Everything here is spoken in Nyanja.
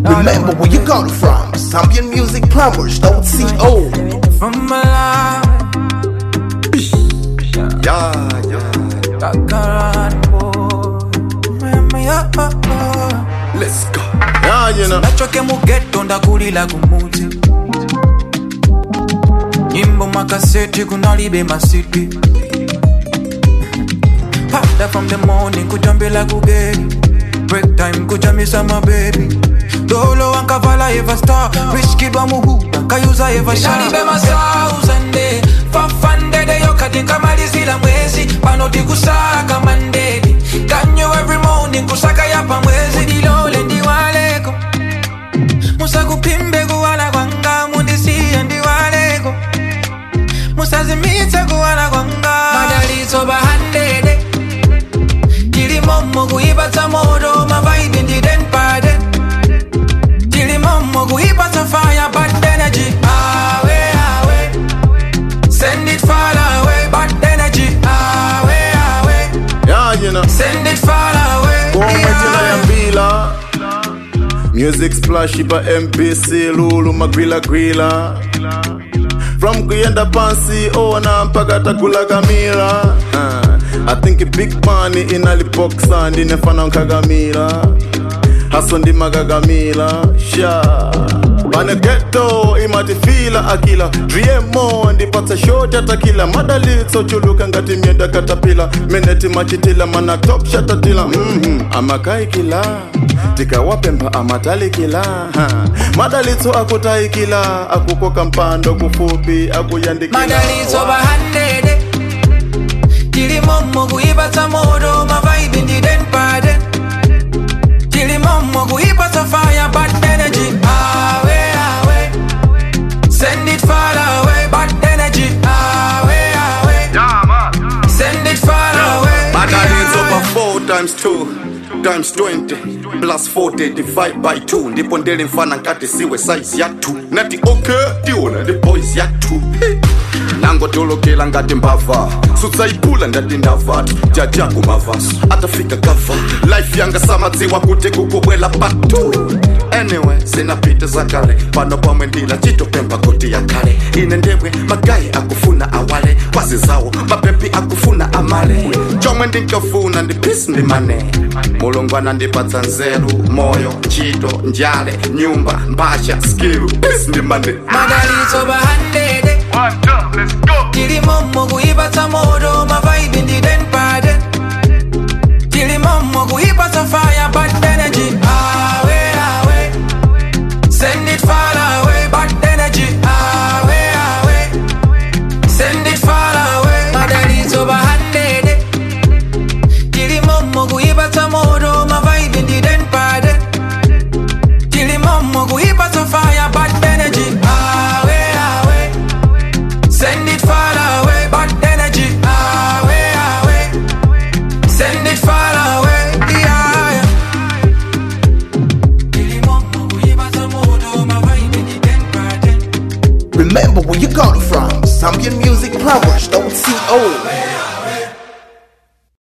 Remember where you got it from. Zambian Music Plumbers, don't see old. From Malawi, Yeah, yeah. Kakaran boy. Mama, yeah, oh, oh. Let's go. Yeah, you know. nachoke mugeto ndakulila kumuti nyimbo makaseti kunalibe masiti Harder from the morning kujambila kugeri break time kujamisa mabebi dolo wankavala eva star rich kid wa muhuda kayuza eva shalibe masauzande fafandede yokati nkamalizila mwezi panoti kusaka mandedi kanyo every morning kusaka yapa mwezi dilole ndiwaleko musakupimbe kuwala kwanga mundisiye ndiwaleko musazimitse kuwala kwanga madalitso bahandede tilimomo kuipatsa moto mavaibi ndidenpade tilimomo kuipatsa fire bad energy awe awe send it far away bad energy awe awe Yeah, you know. send it far away Kwa majina ya yeah. mbila music splash ipa mpc lulu magwila gwila from kuyenda pansi ona mpaka takula kamila uh, i think big money inalipoksa ndinefana nkagamila haso ndimakagamila sha pane geto imatifila akila driemo ndipatsa shoti atakila madalitso chuluka ngati myenda katapila meneti machitila mana top shatatila mm amakaikila tikawapemba amatalikila ha. madalitso akutaikila akukoka mpando kufupi akuyandikila madalitso bahandede tilimomo kuipatsa moto mavaibi ndidenpade tilimomo kuipatsa fire bad energy awe awe send it far away bad energy awe awe send it far away madalitso yeah. pa 4 times 2 times 20 plus 40 divide by 2 ndipo ndele mfana nkati siwe size ya 2 nati okay tiona ndi boys ya 2 nangotolokela ngati mbava sutsaipula ndati ndavatu jajaku mavaso atafika gava life yanga samadziwa kuti kukubwela patu anyway sinapita zakale pano pamwe ndila chitopemba koti yakale ine ndemwe magayi akufuna awale kwazi zawo mapepi akufuna amale chomwe ndinkafuna ndi pisi ndi mane mulungu anandipatsa nzeru moyo ntchito njale nyumba mbasha skilu pisi ndi mane madalitso bahandede tilimomo kuipatsa moto mavaibi ndidenpade tilimomo kuipatsa fire bad energy awe awe send it far away bad energy awe awe send it far away madalitso bahandede tilimomo kuipatsa moto mavaibi ndidenpade tilimomo kuipatsa fire bad energy awe awe send it far away bad energy awe awe send it far away yeah, yeah. Tilimomo kuipatsa moto mavaibi ndidenpade Remember where you got it from. Zambian Music Plumbers, don't see old.